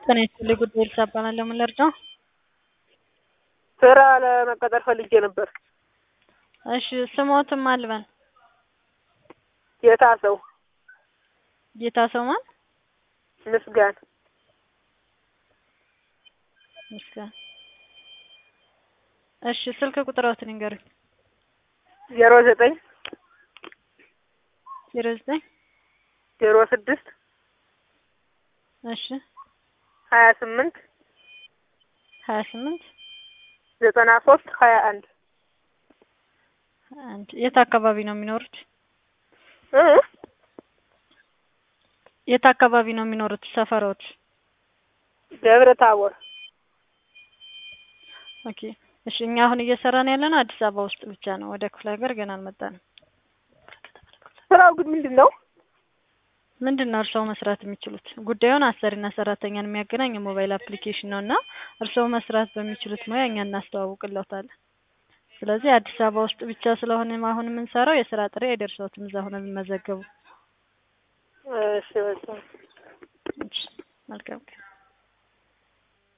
ጤና ይስጥልኝ ጉዳይ ኤልሳ እባላለሁ። ምን ልርዳው? ስራ ለመቀጠር ፈልጌ ነበር። እሺ ስሞትም አልበን ጌታ ሰው ጌታ ሰው ማን? ምስጋን ምስጋና። እሺ ስልክ ቁጥሮትን ይንገሩኝ። ዜሮ ዘጠኝ ዜሮ ዘጠኝ ዜሮ ስድስት እሺ ሀያ ስምንት ሀያ ስምንት ዘጠና ሶስት ሀያ አንድ አንድ የት አካባቢ ነው የሚኖሩት? እ የት አካባቢ ነው የሚኖሩት? ሰፈሮት? ደብረ ታቦር ኦኬ እሺ እኛ አሁን እየሰራን ያለነው አዲስ አበባ ውስጥ ብቻ ነው። ወደ ክፍለ ሀገር ገና አልመጣንም። ስራው ግን ምንድን ነው? ምንድን ነው እርስዎ መስራት የሚችሉት? ጉዳዩን አሰሪና ሰራተኛን የሚያገናኝ የሞባይል አፕሊኬሽን ነው እና እርስዎ መስራት በሚችሉት ሙያ እኛ እናስተዋውቅልዎታለን። ስለዚህ አዲስ አበባ ውስጥ ብቻ ስለሆነ አሁን የምንሰራው የስራ ጥሪ አይደርሰዎትም እዛ ሆነው ቢመዘገቡ። እሺ በቃ እሺ መልካም ቀን